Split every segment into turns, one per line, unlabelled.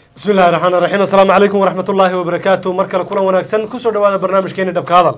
bismi illahi raxmaan raxiim assalaamu calaykum waraxmat ullaahi wabarakaatu mar kale kulan wanaagsan kusoo dhawaada barnaamijkeeni dhabka hadal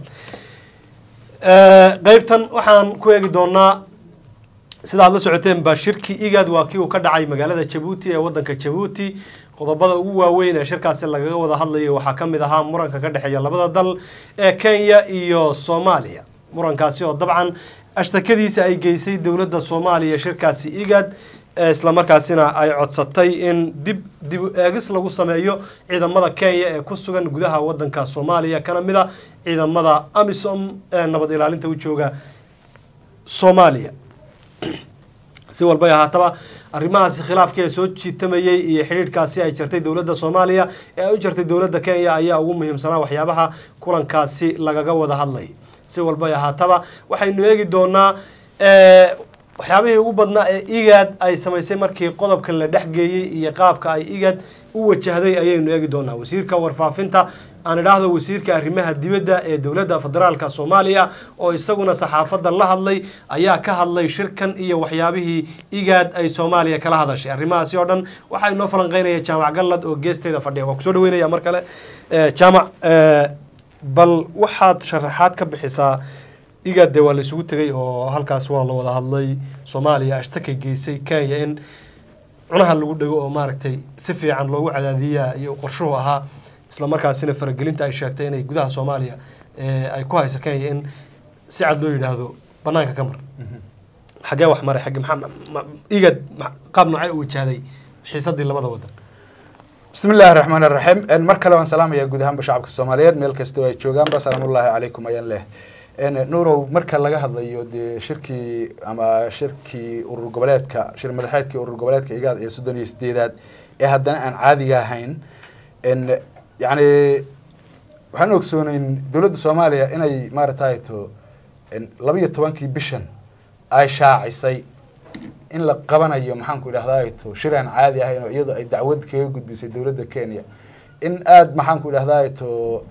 qeybtan waxaan ku eegi doonaa sida aad la socoteen ba shirki igad waa kii uu ka dhacay magaalada jabuuti ee wadanka jabuuti qodobada ugu waaweyn ee shirkaasi lagaga wada hadlayo waxaa ka mid ahaa muranka ka dhexeeya labada dal ee kenya iyo soomaaliya murankaasi oo dabcan ashtakadiisa ay geysay dowladda soomaaliya shirkaasi igad islamarkaasina ay codsatay in dib dib eegis lagu sameeyo ciidamada kenya ee ku sugan gudaha wadanka soomaaliya kana mid a ciidamada amisom ee nabad ilaalinta u jooga soomaaliya si walbay ahaataba arrimahaasi khilaafka ee soo jiitamayey iyo xidhiidhkaasi ay jartay dowladda soomaaliya ee ay u jartay dowladda kenya ayaa ugu muhiimsanaa waxyaabaha kulankaasi lagaga wada hadlay si walbay ahaataba waxaynu eegi doonaa waxyaabihii ugu badnaa ee igad ay samaysay markii qodobkan la dhexgeeyey iyo qaabka ay igad u wajahday ayaynu eegi doonaa wasiirka warfaafinta aan idhaahdo wasiirka arrimaha dibadda ee dowladda federaalka soomaaliya oo isaguna saxaafadda la hadlay ayaa ka hadlay shirkan iyo waxyaabihii igad ay soomaaliya kala hadashay arrimahaasi oo dhan waxaa inoo falanqeynaya jaamac gallad oo geesteeda fadhiya waan kusoo dhaweynaya mar kale jaamac bal waxaad sharaxaad ka bixisaa igad dee waa la isugu tegay oo halkaas waa la wada hadlay soomaaliya ashtakay geysay kenya in cunaha lagu dhego oo maaragtay si fiican loogu cadaadiyaa iyo qorshuhu ahaa isla markaasina faragelinta ay sheegtay inay gudaha soomaaliya ay ku hayso kenya in si cad loo yidhaahdo banaanka ka mar xagee wax maray xagge maxaa igad qaab noocee u wajahday xiisadii labada wadan
bismi illaahi raxmaan iraxiim mar kale waan salaamayaa guud ahaanba shacabka soomaaliyeed meel kastoo ay joogaanba salaamullaahi calaykum ayaan leh nuurow marka laga hadlayo dee shirkii ama shirkii urur goboleedka shir madaxeedkii urur goboleedka igaad ee soddon iyo sideedaad ee haddana aan caadiga ahayn yacni waxaan ogsooneyn dowladda soomaaliya inay maaragtay to laba iyo tobankii bishan ay shaacisay in la qabanayo maxaanku idhahdaa to shir aan caadi ahayn oo iyadoo ay dacwad kaga gudbisay dowladda kenya in aada maxaanku idhahdaa to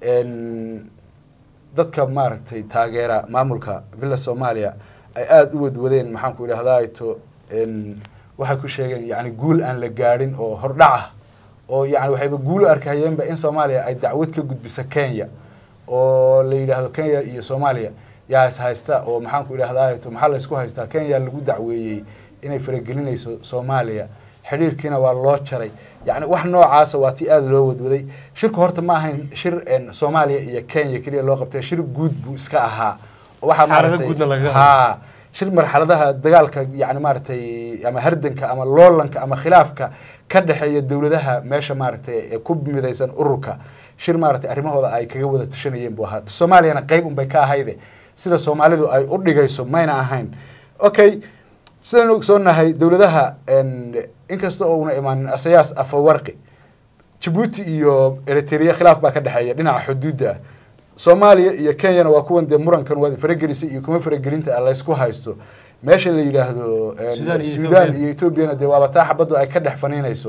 dadka maaragtay taageera maamulka villa soomaaliya ay aada u wadwadeen maxaanku idhahdaa to waxay ku sheegeen yani guul aan la gaadhin oo hordhac ah oo yani waxayba guulo arkahayeenba in soomaaliya ay dacwad ka gudbiso kenya oo la yidhaahdo kenya iyo soomaaliya yaa is haysta oo maxaanku idhahdaa to maxaa la isku haystaa kenya lagu dacweeyey inay faragelinayso soomaaliya xidhiirkiina waa loo jaray yani wax noocaasa waa tii aada loo wadwaday shirku horta ma ahayn shir soomaaliya iyo kenya keliya loo qabtay shir guud buu iska ahaa waxaa maaratay ha shir marxaladaha dagaalka yani maaragtay ama hardanka ama loolanka ama khilaafka ka dhexeeya dowladaha meesha maaragtay ku midaysan ururka shir maaragtay arrimahooda ay kaga wada tashanayeen buu ahaa soomaaliyana qeyb unbay ka ahayde sida soomaalidu ay u dhigayso mayna ahayn okay sidaynu ogsoonahay dowladaha inkasta oo una imaanin asayaas afawarqi jabuuti iyo eritrea khilaaf baa ka dhexeeya dhinaca xuduudda ah soomaaliya iyo kenyana waa kuwan dee murankan waad faragelisay iyo kuma faragelinta laysku haysto meesha la yidhaahdo sudan iyo ethoobiana dee waaba taa xabaddu ay ka dhex faniinayso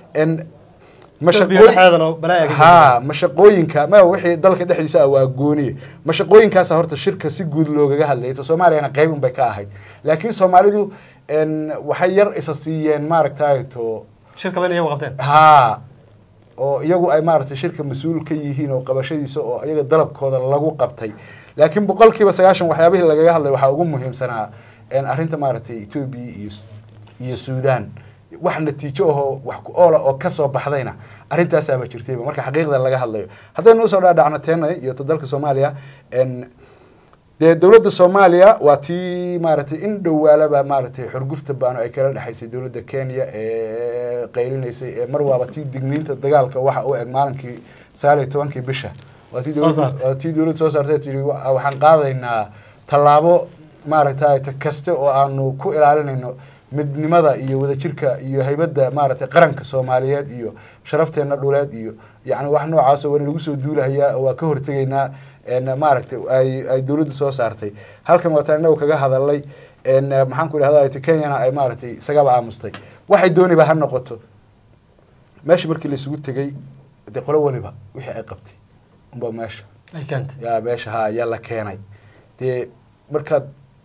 ha mashaqooyinka ma wixii dalka dhexdiisa ah waa gooniye mashaqooyinkaasa horta shirka si guud loogaga hadlayay to soomaaliyana qeyb unbay ka ahayd laakiin soomaalidu waxay yar isa siiyeen maaragtay to ha oo iyagu ay maaragtay shirka mas-uul ka yihiin oo qabashadiisa oo iyaga dalabkooda lagu qabtay laakiin boqol kiiba sagaashan waxyaabihii lagaga hadlay waxaa ugu muhiimsanaa arrinta maaragtay etoobiya iyo iyo suudan wax natiijo ahoo wax ku oola oo kasoo baxdayna arrintaasaaba jirtayba marka xaqiiqda laga hadlayo haddaynu usoo dhaadhacno teena iyo to dalka soomaaliya dee dowladda soomaaliya waa tii maaragtay in dhowaalaba maaragtay xorgufta baano ay kala dhexaysay dowladda kenya ee qaylinaysay ee mar waaba tii digniinta dagaalka waxa u eg maalinkii sagaal iyo tobankii bisha waa tii dowladda soo saartay tii waxaan qaadaynaa tallaabo maaragtay kaste oo aanu ku ilaalinayno midnimada iyo wadajirka iyo haybadda maaragtay qaranka soomaaliyeed iyo sharafteena dhuleed iyo yani wax noocaasoo wana lagu soo duulahayaa waa ka hortegaynaa maaragtay ay ay dowladdu soo saartay halkan waataan inagu kaga hadalay maxaan ku idhahda kenyana ay maaragtay isagaba aamustay waxay dooniba ha noqoto meesha markii laisugu tegey dee qolo waliba wixii ay qabtay unba meesha ya meesha ha yaa la keenay dee markaad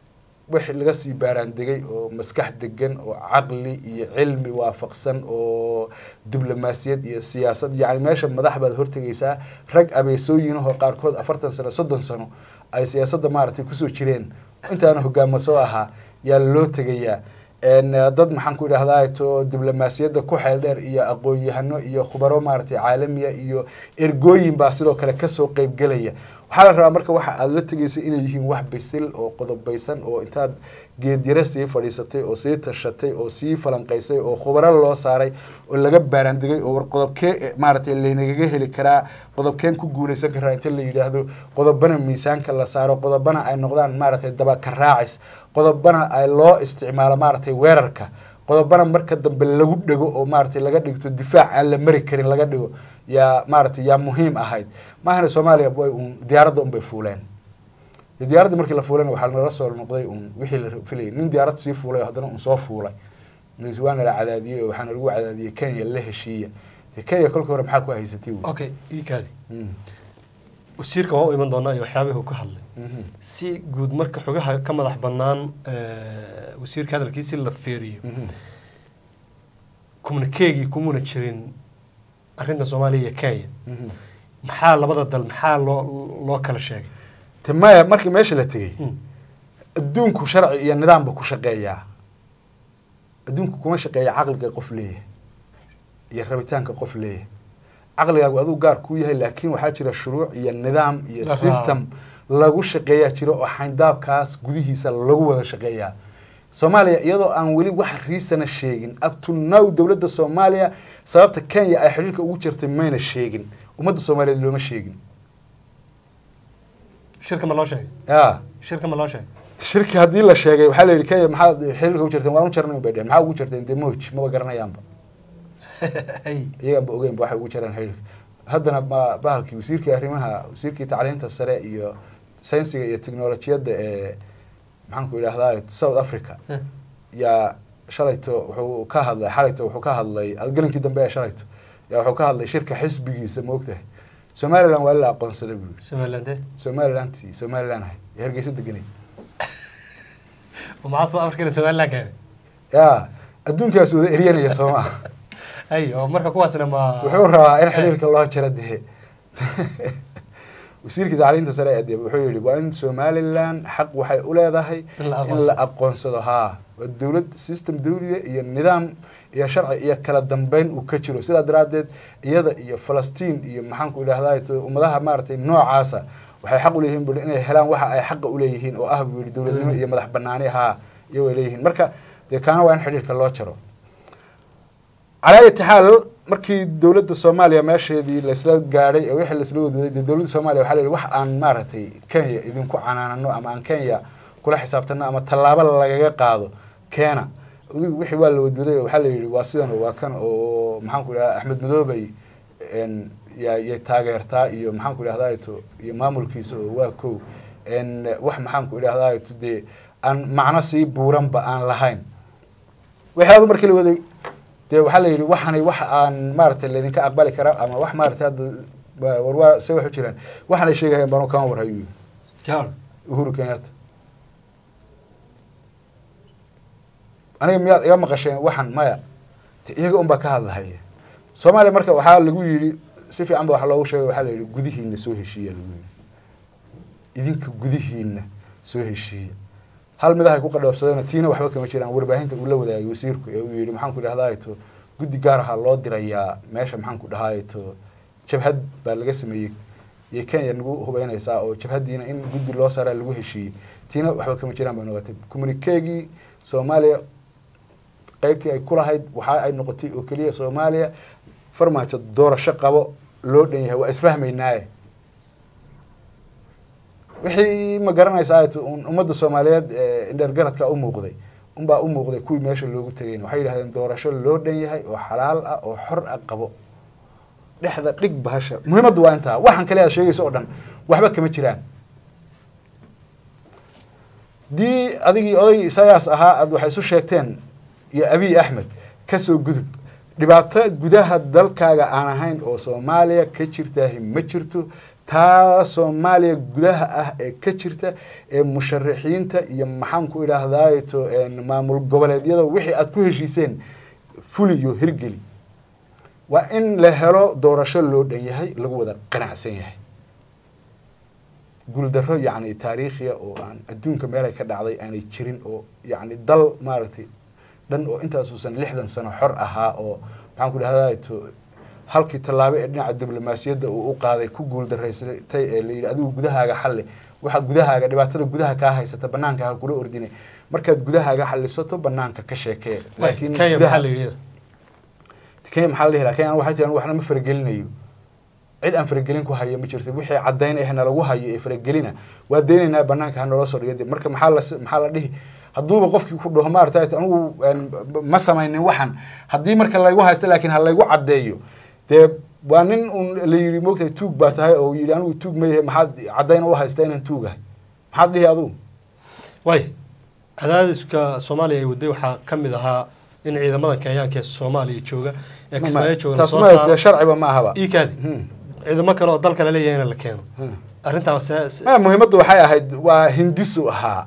wix laga sii baaraandegay oo maskax degan oo caqli iyo cilmi waafaqsan oo diblomaasiyad iyo siyaasad yacni meesha madax baad hortegaysaa rag abeesooyinahoo qaarkood afartan sano soddon sano ay siyaasadda maaragtay kusoo jireen intaana hogaamo soo ahaa yaa loo tegayaa dad maxaan ku idhahdaa to diblomaasiyadda ku xeel dheer iyo aqoon-yahano iyo khubaro maaragtay caalamiya iyo ergooyin baa sidoo kale kasoo qeybgelaya waxaa la rabaa marka waxa aada la tegaysa inay yihiin wax bisil oo qodobaysan oo intaad geedyare sii fadhiisatay oo sii tashatay oo sii falanqaysay oo khubaro loo saaray oo laga baaraandigay oo war qodobkee maaragtay laynagaga heli karaa qodobkeen ku guuleysan karaa inta la yidhaahdo qodobana miisaanka la saaro qodobana ay noqdaan maaragtay dabaka raacis qodobana ay loo isticmaalo maaragtay weerarka qodobana marka dambe lagu dhego oo maaragtay laga dhigto difaac aan la mari karin laga dhigo yaa maaragtay yaa muhiim ahayd maahana soomaaliya way un diyaaradda un bay fuuleen diyaaradda markii la fuulayna waxaa nala soo noqday un wixii la filayay nin diyaarad sii fuulay oo haddana un soo fuulay waa nala cadaadiyey oo waxaana lagu cadaadiyey kenya la heshiiya kenya kolka hore maxaa ku haysatay
okay ikaadi wasiirka waa u iman doonaa iyo waxyaabihii uu ka hadlay si guud marka xogaha ka madax bannaan wasiirka hadalkiisi la feeriyo communikeegii kumuna jirin arrinta soomaaliya iyo kenya maxaa labada dal maxaa loo loo kala sheegay
te maya markii meesha la tegey adduunku sharci iyo nidaamba ku shaqeeyaa adduunku kuma shaqeeya caqliga qof leeyahay iyo rabitaanka qof leeyahay caqligaagu aduu gaar kuu yahay laakiin waxaa jira shuruuc iyo nidaam iyo system lagu shaqeeyaa jiro oo xayndaabkaas gudihiisa lagu wada shaqeeyaa soomaaliya iyadoo aan weli wax riisana sheegin up to now dowladda soomaaliya sababta kenya ay xidhiirka ugu jirtay mayna sheegin ummadda soomaaliyeed looma sheegin
shirka ma loo sheegay
ya
shirka ma loo sheegay
shirki haddii la sheegay waxaa la yidhi kenya maxaad xiriirka ugu jirteen waan u jarnay bay dhehen maxaa ugu jirteen dee moj maba garanayaanba iyaganba ogeynba waxay ugu jiraan xiriirka haddana ma bahalkii wasiirkii arrimaha wasiirkii tacliinta sare iyo saynsiga iyo technolojiyadda ee maxaan ku idhahdaa south africa yaa shalayto wuxuu ka hadlay xalayto wuxuu ka hadlay gelinkii dambe ee shalayto yaa wuxuu ka hadlay shirka xisbigiisa ma ogtahay somaliland waa la aqoonsaday buu
somaliland
somalilanti somaliland ahayd ee hargeysa deganay
maxaa soo afrikana somaliland keenay
ya adduunkaas wada eryanaya soo maaha
ay oo marka kuwaasna ma
wuxuu rabaa in xiriirka loo jaro dee wasiirkii tacliinta sare ee dee wuxuu yihi waa in somaliland xaq waxay u leedahay
In la
in
aqoonsado.
la aqoonsado haa waa dowlad system dawliya iyo nidaam iyo sharci iyo kala dambeyn uu ka jiro sidaa daraaddeed iyada iyo falastiin iyo maxaan ku idhahdaa to ummadaha maaragtay noocaasa waxay xaq uleeyihiin bui inay helaan waxa ay xaqa uleeyihiin oo ah buu yihi dowladnimo iyo madax banaani haa iyagoo ay leeyihiin marka dee kaana waa in xidhiirka loo jaro calaa ayati xaal markii dowladda soomaaliya meesheedii laysla gaadhay ee wixii laisla wadwaday dee dowladda soomaaliya waxaa la yidhi wax aan maaragtay kenya idinku canaanano ama aan kenya kula xisaabtano ama tallaabo lagaga qaado keena adigu wixii waa la wadwaday oo waxaa la yidhi waa sidan oo waa kan oo maxaan ku idhahda axmed madoobay n yaa yay taageertaa iyo maxaan ku idhahdaa to iyo maamulkiisa oo waa kow n wax maxaan ku idhahdaa to dee aan macno sii buuranba aan lahayn wixii adu markii la waday dee waxaa la yidhi waxani wax aan maaragtay laydinka aqbali karaa ama wax maaragtay hadda waa- war waa se wax u jiraan waxaan ay sheegayaan banu kama war hayuu
jawar
uhuru kenyatta aniga miyaad iga maqasheen waxan maya de iyaga unbaa ka hadlahaya soomaaliya marka waxaa lagu yidhi si fiican ba waxa loogu sheegay waxaa la yidhi gudihiina soo heshiiya lagu yidhi idinka gudihiina soo heshiiya hal midahay ku qadhoobsadeen tiina waxba kama jiraan warbaahinta uu la wadaagay wasiirku ee uu yidhi maxaan ku dhahdaa to guddi gaar ahaa loo dirayaa meesha maxaan ku dhahaa to jabhad baa laga sameeyey iyo kenya nagu hubeynaysaa oo jabhaddiina in guddi loo saaraa lagu heshiiyey tiina waxba kama jiraan bay noqotay communikeegii soomaaliya qaybtii ay ku lahayd waxa ay noqotay oo keliya soomaaliya farmaajo doorasho qabo loo dhan yahay waa isfahmaynaaye wixii ma garanaysaa un ummadda soomaaliyeed ee indheergaradka u muuqday unbaa u muuqday kuwii meesha loogu tegayn waxay yidhahdeen doorasho loo dhan yahay oo xalaal ah oo xor ah qabo dhexda dhig bahasha muhiimaddu waa intaa waxaan kale aad sheegayso oo dhan waxba kama jiraan dii adigii oday isayaas ahaa aad waxay isu sheegteen iyo abiy axmed kasoo gudub dhibaato gudaha dalkaaga aan ahayn oo soomaaliya ka jirtaahi ma jirto taa soomaaliya gudaha ah ee ka jirta ee musharaxiinta iyo maxaan ku idhaahdaato maamul goboleedyada wixii aad ku heshiiseen fuliyo hirgeli waa in la helo doorasho loo dhan yahay lagu wada qanacsan yahay guuldarro yacni taariikhiya oo aan adduunka meelay ka dhacday aanay jirin oo yacni dal maaragtay dhan oo intaasuusan lixdan sano xor ahaa oo maxaan ku idhahdato halkii tallaabo ee dhinaca diblomaasiyadda uu u qaaday ku guuldarraysatay ee la yidhi adigu gudahaaga xalli waxa gudahaaga dhibaatada gudaha kaa haysata banaanka ha kula ordine markaad gudahaaga xallisato banaanka ka sheekee
laakiin kenya maxaa la yidhi
kenya maxaa la dhihi lahaa kenya waxay tiraan waxna ma faragelinayo cid aan faragelin ku hayo ma jirto wixii caddayn eh nalagu hayo ee faragelina waa deynaynaa banaanka ha naloo soo dhiga marka maxaa la maxaa la dhihi hadduuba qofkii ku dhaho maarata anigu ma samaynin waxan haddii marka laygu haysto laakiin ha laygu caddeeyo dee waa nin un la yidhi moogtahay tuug baa tahay oo yidhi anigu tuug ma yahay maxaad caddayn u haysta inaan tuug ahay maxaad dhihi adugu
way cadaadiska soomaaliya ay waday waxaa ka mid ahaa in ciidamada kenyaanka ee soomaaliya jooga ee kismaayo jooga
taas
lasoo
ma
saaro
dee sharciba ma ahaba
iikaadi
Hmm.
ciidamo kale oo dalka laleeyahay in la keeno
Hmm.
arrintaa se- se-
ma muhiimaddu waxay ahayd waa hindisu ahaa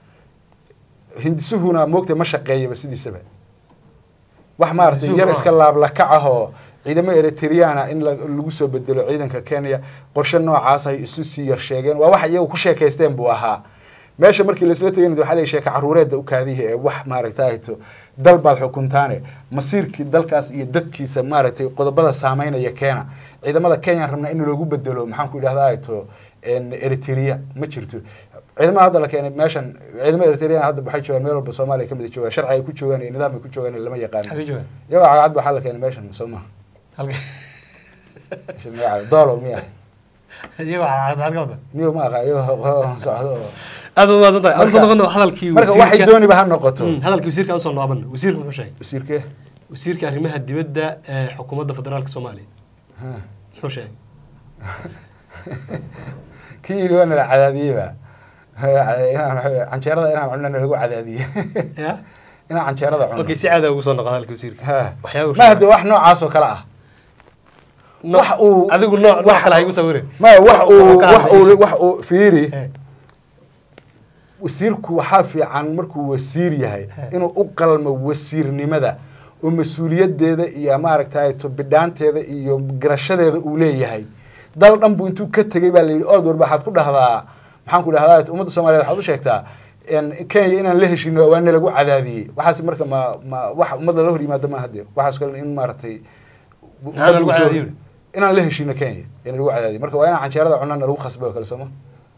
hindisuhuna moogta ma shaqeeyaba sidiisaba wax maaragtay
Hindisuhu
yar
ma
iska laablakac ah oo ciidamo eritriana in la- lagu soo bedelo ciidanka kenya qorshe noocaas ay isu sii yar sheegeen waa wax iyagu ku sheekaysteen buu ahaa meesha markii laisla tegay waxaa la sheeka caruureedda u kaadihi ee wax maaragtayto dal baad xukuntaane masiirkii dalkaas iyo dadkiisa maaragtay qodobada saameynaya keena ciidamada kenya rabnaa in loogu bedelo maxaan ku idhahdaato eritrea ma jirto ciidamada hadda la keenay meeshan ciidamo eritrean hadda waxay joogaan meel walba soomaaliya kamid joogaan sharci ay ku joogaan iyo nidaam ay ku joogaan lama yaqaano
xagee joogaan
iyagoo cagacad waxaa la keenay meeshan soo maha
halka
meesha magaca doolo miya
iyagoo cad- halka wada
miyo ma aqa iyagoo socdo oo
aad baad mahadsan tahay aan usoo
Marka-
noqono hadalkii
marka waxay
wasiirka
dooniba ha noqoto
Hmm, hadalkii wasiirka aan usoo noqono wasiirka muxuu sheegay
wasiirkee
wasiirka arrimaha dibadda ee xukuumadda federaalka soomaaliya
Ha.
muxuu sheegay
kii yidhi waa nala cadaadiyeyba inaan waxa- canjeerada inaan cunno nalagu cadaadiye
ya
inaan canjeerada cunno
okay si caada ugu soo noqo hadalka wasiirka
Ha.
waxyaaba
ma hade wax noocaas oo kale ah wax uu-
adigu nooc nooc
wax-
kale ha igu sawirin
ma wax uu
Wuxuu ka
wax uu
hadlay.
wax uu fiiri
Eh,
wasiirku waxaa fiican markuu wasiir yahay inuu u qalmo wasiirnimada oo mas-uuliyadeeda iyo maaragtay bidhaanteeda iyo garashadeeda uu leeyahay dal dhan buu intuu ka tegey baa la yidhi ord warba waxaad ku dhahdaa maxaan ku dhahdaa ummadda soomaliyeed waxaad u sheegtaa in kenya inaan la heshino waa nalagu cadaadiyey waxaas marka ma ma wax ummadda la hor yimaada ma hadde waxaas kale in maaragtay
Maxaa lagu cadaadiyo?
inaan la heshino kenya ee nalagu cadaadiyey marka waa inaan canjeerada cunana lagu khasbay oo kale sooma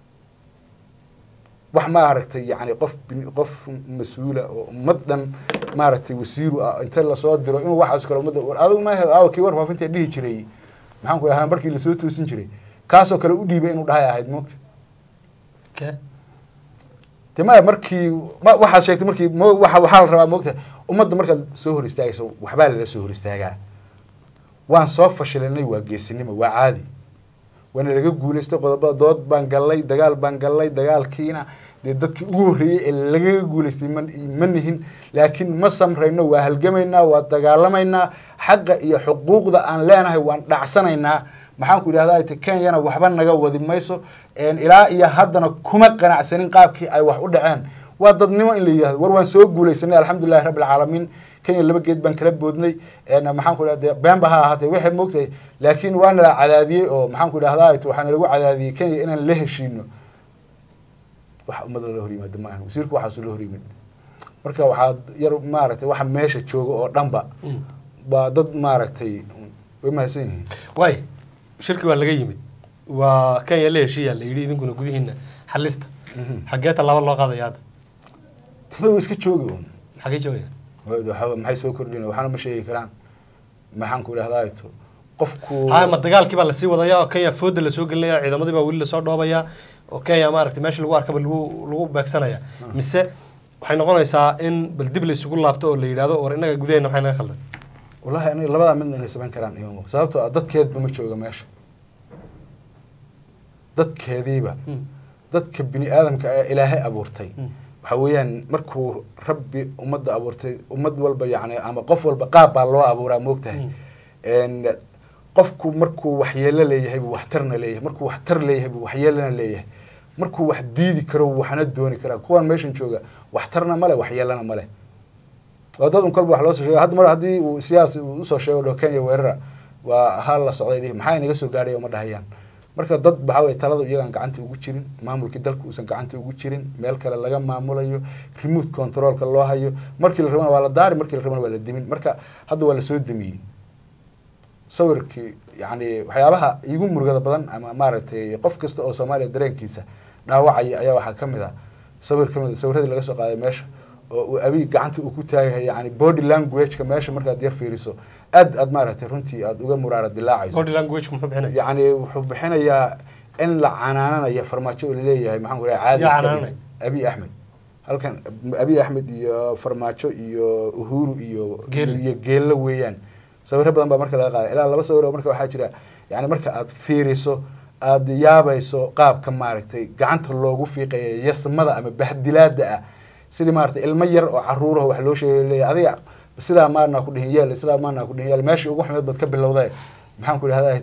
wax maaragtay yani qof bin- qof mas-uula oo ummad dhan maaragtay wasiiru ah inta lasoo diro inuu waxaas kale ummadda war adigu maaha aawa kii warfaafinta dhihi jiray maxaan ku dhahaa markii lasoo toosin jiray kaasoo kale u dhiibay inuu dhahay ahayd moogta
okay.
de maya markii ma waxaad sheegtay markii mo waxa waxaa la rabaa moogta ummadda markaad soo hor istaagayso waxbaa lala soo hor istaagaa waan soo fashilanay waa geesinimo waa caadi waana laga guulaystay qodobada dood baan gallay dagaal baan gallay dagaalkiina dee dadkii ugu horreeyey ee lagaga guulaystay ma ma nihin laakiin ma samrayno waa halgamaynaa waa dagaalamaynaa xaqa iyo xuquuqda aan leenahay waan dhacsanaynaa maxaan ku idhahdaa te kenyana waxba naga wadi mayso een ilaa iyo haddana kuma qanacsanin qaabkii ay wax u dhaceen waa dadnimo in la yidhahdo war waan soo guulaysanay alxamdulilahi rabbi alcaalamiin kenya laba geed baan kala boodnay een maxaan ku idhahda beenba ha ahaatee waxay moogtahay laakiin waa nala cadaadiyey oo maxaan ku idhahdaa waxaa nalagu cadaadiyey kenya inaan la heshiino wax ummadda la hor yimaado ma aha wasiirku waxaasuu la hor yimid marka waxaa yar maaragtay waxa meesha jooga oo dhanba
Mm.
waa dad maaragtay way mahadsan yihiin
waay shirki waa laga yimid waa kenya la heshiiya la yidhi idinkuna gudihiina xalista xaggee tallaabo loo qaadaya hadda
tima way iska joogi un
xaggee joogaya
Waxa- maxay soo kordhin waxaana ma sheegi karaan maxaan ku idhahdaa to qofku
ha ma dagaalkii baa lasii wadaya oo kenya fooda lasoo gelinaya ciidamadii baa weli lasoo dhoobaya oo kenya maaragtay meesha lagu arkaba lagu lagu beegsanaya mise waxay noqonaysaa in bal dib la isugu laabto oo la yidhahdo war innaga gudaheena maxay naga khaldan
wallahi aniga labadaa midna inay samayn karaan ima muuqdo sababtoo ah dadkeedba ma jooga meesha dadkeediiba
Hmm.
dadka bini aadamka ee ilaahay abuurtay
Hmm.
waxa weeyaan markuu rabbi ummadda abuurtay ummad walba yacni ama qof walba qaab baa loo abuuraa moogtahay
Hmm.
een qofku markuu waxyeelo leeyahay buu waxtarna leeyahay markuu waxtar leeyahay buu waxyeelana leeyahay markuu wax diidi karo waxna dooni karaa kuwan meeshan jooga waxtarna male waxyeelana male waa dad un kolba wax loo soo sheega hadda mar haddii uu siyaas uu usoo sheego dho kenya weerara waa hal la socday dhihi maxaa inaga soo gaadhay uma dhahayaan marka dad waxaa weye taladu iyagaan gacanta ugu jirin maamulkii dalka uusan gacanta ugu jirin meel kale laga maamulayo remote controlka loo hayo markii la rabana waa la daari markii la rabana waa la dimin marka hadda waa lasoo demiyey sawirkii yani waxyaabaha igu murugada badan ama maaragtay qof kasta oo soomaaliya dareenkiisa dhaawacaya ayaa waxaa kamid ah sawir kamid sawiradii laga soo qaaday meesha oo uu abiy gacanta uu ku taagahay yani body languageka meesha markaad yar fiiriso aad aad maaragtay runtii aad uga muraara dilaacayso
body language muxuu bixinaya
yani wuxuu bixinayaa in la canaananayo farmaajo oo laleeyahay maxaan ku raha caadi
Yaa
iska
canaananay?
dhig. abiy axmed halkan abiy axmed iyo farmaajo iyo uhuru iyo
Geele.
iyo geello weeyaan sawiro badan baa marka laga qaaday ilaa laba sawir oo marka waxaa jira yani marka aad fiiriso aad yaabayso qaabka maaragtay gacanta loogu fiiqaya yasmada ama bahdilaada ah sidii maaragtay ilmo yar oo caruuraho wax loo sheegay leeyahay adiga sidaa maarnaa ku dhihin yeel sidaa maarnaa ku dhihin yeel meeshii ugu xumeed baad ka bilowday maxaan ku idhahdaa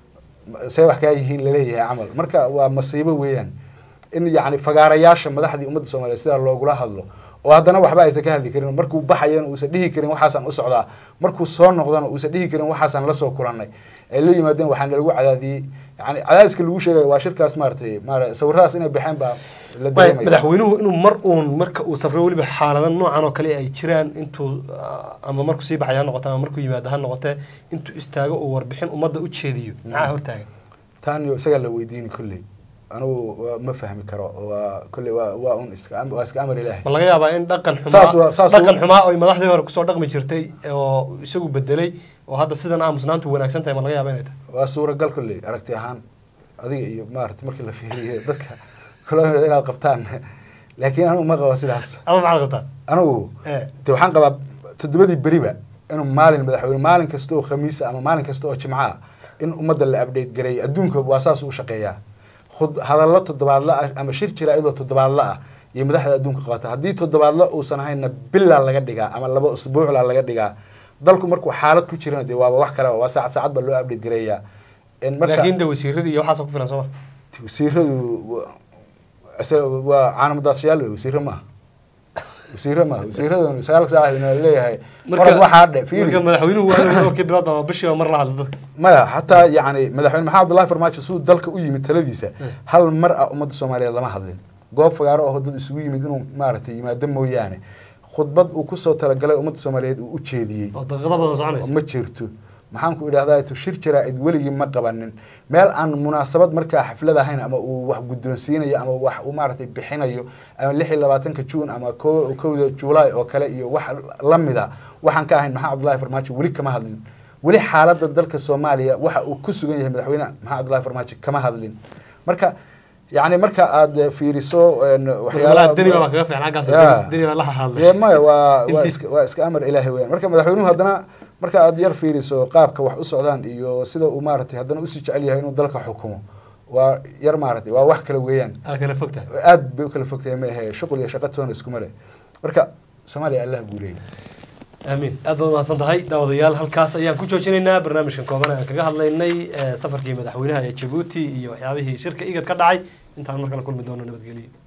see wax kaa yihiin laleeyahay camal marka waa masiibo weeyaan in yani fagaarayaasha madaxdii ummadda soomaaliyeed sidaa loogula hadlo oo haddana waxba aysan ka hadli karin markuu baxayana uusan dhihi karin waxaasaan u socdaa markuu soo noqdana uusan dhihi karin waxaasaan la soo kulannay ay la yimaadeen waxaana lagu cadaadiyey yani cadaadiska lagu sheegay waa shirkaas maaratay maara sawiradaas inay baxeen baa la
Bay-
dareemaya
madaxweynuhu inuu mar uun marka uu safro weliba xaalada noocan oo kale ay jiraan intuu ah, ama markuu sii baxay ha noqote ama markuu yimaado ha noqote intuu istaago uu warbixin ummadda u jeediyo maxaa hortaagan
taaniyo isagaa la weydiini kolley anugu waa- ma fahmi karo waa kolley waa waa un iska am- waa iska amar ilaahi
ma laga yaabaa in dhaqan
Saas waa-
xumaa
saas
dhaqan
waa-
xumaa oo madaxdii hore kusoo dhaqmi jirtay oo isagu bedelay oo hadda sidan aamusnaantu wanaagsan tahay ma laga yaaba inay tahay
waa suuragal kolley aragti ahaan adiga iyo maarata markii la fiiriyo dadka koloniyada inaad qabtaan laakiin anugu ma qabo sidaas
ama maxaad qabtaa
anugu
Eh.
de waxaan qabaa toddobadii beriba inuu maalin madaxweyne maalin kasta oo khamiisa ama maalin kasta oo jimca ah in ummadda la update gareeyo adduunka waa saas u shaqeeyaa khud hadallo toddobaadla ah ama shir jira iyadoo toddobaadla ah iyo madaxda adduunka qabata haddii toddobaadla uusan ahaynna bilaa laga dhigaa ama laba usbuucla laga dhigaa dalku markuu xaalad ku jirana dee waaba wax kale waa saacad saacad baa loo update gareeyaa En marka-
laakiin de wasiiradii iyo waxaasa ku filan sooma
wasiiradu wa- isa- waa caanamadaadshayaal wey wasiiro maaha wasiiro maaha wasiiradu sagaal saac ina leeyahay marka waxaa dhe
marka
fiiri
madaxweynuhu waa inuu dhowrkii bilood ama bishiiba mar la hadlo dadka
maya xataa yani madaxweyne maxamed abdullahi farmaajo siduu dalka u yimid taladiisa hal mar ah ummadda soomaaliyeed lama hadlin goob fagaaro oo dad isugu yimid inuu maaragtay yimaado mooyaane khudbad uu kusoo talagalay ummadda soomaaliyeed uu u jeediyey
oo daqiiqado badan soconaysa
ma jirto maxaan ku idhahdaa tu shir jaraa'id weligii ma qabanin meel aan munaasabad markaa xaflad ahayn ama uu wax guddoonsiinayo ama wax uu maaragtay bixinayo ama lix iyo labaatanka juun ama ko kowda juulaay oo kale iyo wax lamida waxaan ka ahayn maxamed cabdullahi farmaajo weli kama hadlin weli xaaladda dalka soomaaliya waxa uu ku sugan yahay madaxweyne maxamed cabdullahi farmaajo kama hadlin marka yani marka aad fiiriso en,
waxyaalaha deni baa
waxyaalaha
kaga fiican xaggaas
Ya.
deni baa la
dee
hadlay
maya waa waa
Intii-
iska waa iska amar ilaahay weyaan marka madaxweynuhu haddana marka aad yar fiiriso qaabka wax u socdaan iyo sida uu maaragtay haddana usii jecel yahay inuu dalka xukumo waa yar maaragtay waa wax kale weeyaan
aa kala fogtahay
aad bay u kala fogtahay ma ahe shuqul iyo shaqo toona iskuma leh marka soomaaliya allah guuleeyay
aamiin aad baad mahadsan tahay daawadayaal halkaas ayaan ku joojinaynaa barnaamijkan kooban aan kaga hadlaynay eh, safarkii madaxweynaha ee jabuuti iyo waxyaabihii shirka igad ka dhacay intaan mar kale kulmi doono nabadgelyo